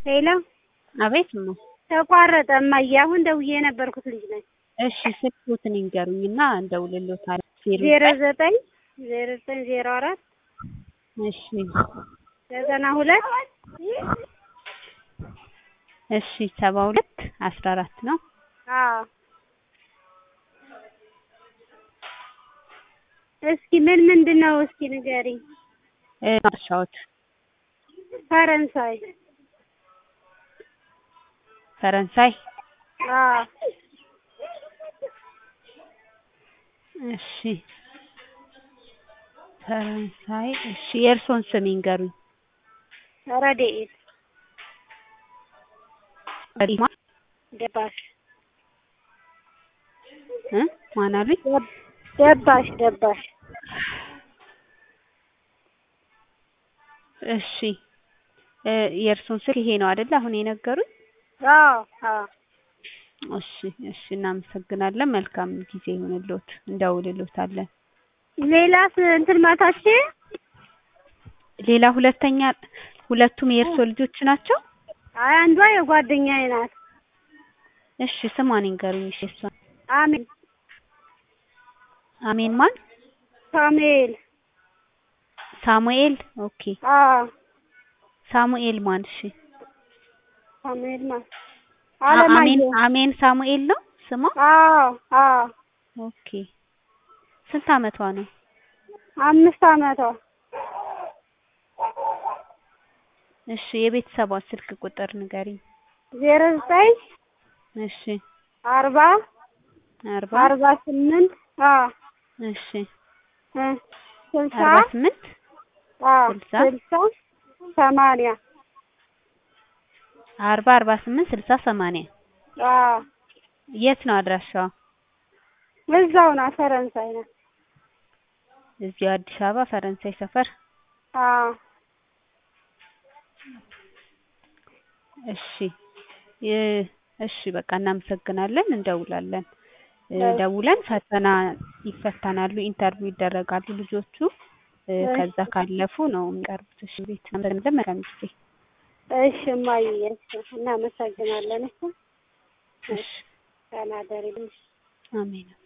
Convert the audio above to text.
ሄሎ አቤት እማ። ተቋረጠ እማዬ። አሁን ደውዬ የነበርኩት ልጅ ነኝ። እሺ ስልክዎትን ይንገሩኝና እንደውልልዎታለን። ዜሮ ዘጠኝ ዜሮ ዘጠኝ ዜሮ አራት እሺ ዘጠና ሁለት እሺ ሰባ ሁለት አስራ አራት ነው። አዎ እስኪ ምን ምንድን ነው እስኪ ንገሪኝ። እ ማርሻዎት ፈረንሳይ ፈረንሳይ አዎ እሺ ፈረንሳይ እሺ የእርሶን ስም ይንገሩኝ። ረድኤት ረዲማ ደባሽ እ ማን አሉኝ? ደባሽ ደባሽ እሺ እ የእርሶን ስልክ ይሄ ነው አይደል አሁን የነገሩኝ? አዎ አዎ እሺ እሺ እናመሰግናለን። መልካም ጊዜ ይሁንልዎት። እንደውልልዎታለን። ሌላስ እንትን ማታች ሌላ ሁለተኛ ሁለቱም የእርሶ ልጆች ናቸው? አይ አንዷ የጓደኛዬ ናት። እሺ ስሟን ይንገሩኝ። እሺ እሷን አሜን አሜን ማን? ሳሙኤል ሳሙኤል ኦኬ አዎ ሳሙኤል ማን? እሺ ሳሙኤል ማለት አ- አሜን አለማየሁ አሜን ሳሙኤል ነው ስሟ? አዎ አዎ ኦኬ ስንት አመቷ ነው? አምስት አመቷ እሺ የቤተሰቧን ስልክ ቁጥር ንገሪኝ። ዜሮ ዘጠኝ እሺ አርባ አርባ አርባ ስምንት አዎ እሺ እ ስልሳ አርባ ስምንት አዎ ስልሳ ስልሳ ሰማንያ አርባ አርባ ስምንት ስልሳ ሰማንያ አዎ የት ነው አድራሻዋ? እዛው ናት ፈረንሳይ ናት። እዚሁ አዲስ አበባ ፈረንሳይ ሰፈር። አዎ እሺ የ- እሺ በቃ እናመሰግናለን። እንደውላለን እ እሺ። ደውለን ፈተና ይፈተናሉ፣ ኢንተርቪው ይደረጋሉ ልጆቹ እ እሺ። ከዛ ካለፉ ነው የሚቀርቡት። እሺ ቤት እናመሰግናለን። መልካም ጊዜ። እሺ እማዬ እሺ እናመሰግናለን። እሺ እሺ ተናደሪልኝ። አሜን።